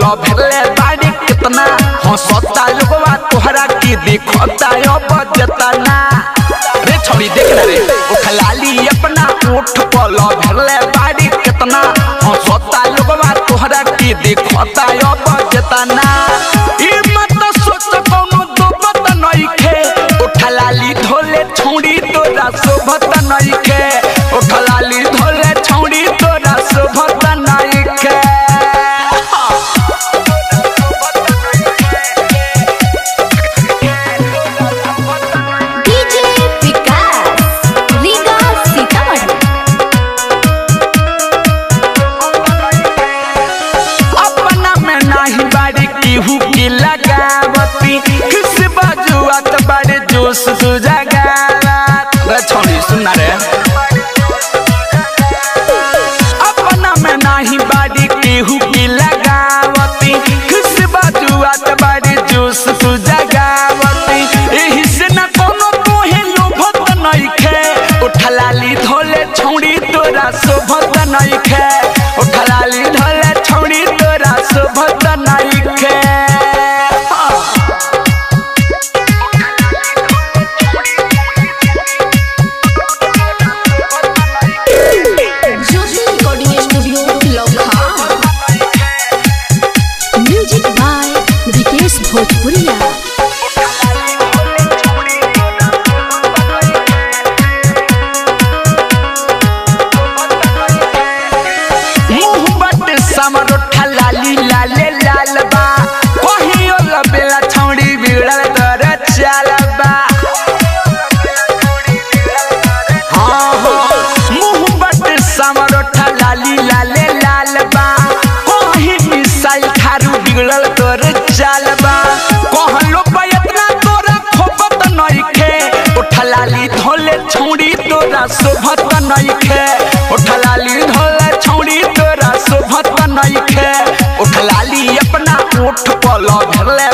भेले बाड़ी कितना हंसता लोगवा तोहरा की दिखता अब जतना रे छोड़ी देख ना रे ओ खलाली अपना ओठ पल भेले बाड़ी कितना हंसता लोगवा तोहरा की दिखता अब जतना ई मत सोच कोनो दोबत नइखे ओ खलाली धोले छौड़ी तोरा शोभत नइखे ओ खलाली धोले छौड़ी तोरा शोभत नइखे डीजे विकास रीगा सीतामढ़ी अपना में नाही बाड़ी केहू की लगावती किस बाजुआत बाड़े जोश तू जगावत रे छोड़ी सुनना रे अपना में नाही बाड़ी केहू की लगावती किस बाजुआत बाड़े जोश तू जगावती एही से न कोनो तोहे लोभत नइखे उठलाली धोले छौड़ी तोरा शोभत नइखे उठलाली धोले छौड़ी तोरा शोभत नइखे Jyoti recording studio Lucknow music by Vikesh Bhojpuriya मुंह बट समर ठलाली लाले लाल बा कहियो लबेला छौड़ी बिगड़ल तर चाल बा हाँ हाँ मुंह बट समर ठलाली लाले लाल बा कहीं मिसाइल थारू बिगड़ल तर चाल बा कहलो पयतना तोरा खोपत नइखे उठलाली धोले छौड़ी तोरा शोभत नइखे उठलाली धोले छौड़ी तोरा शोभत नइखे उठलाली अपना ओठ पल भेले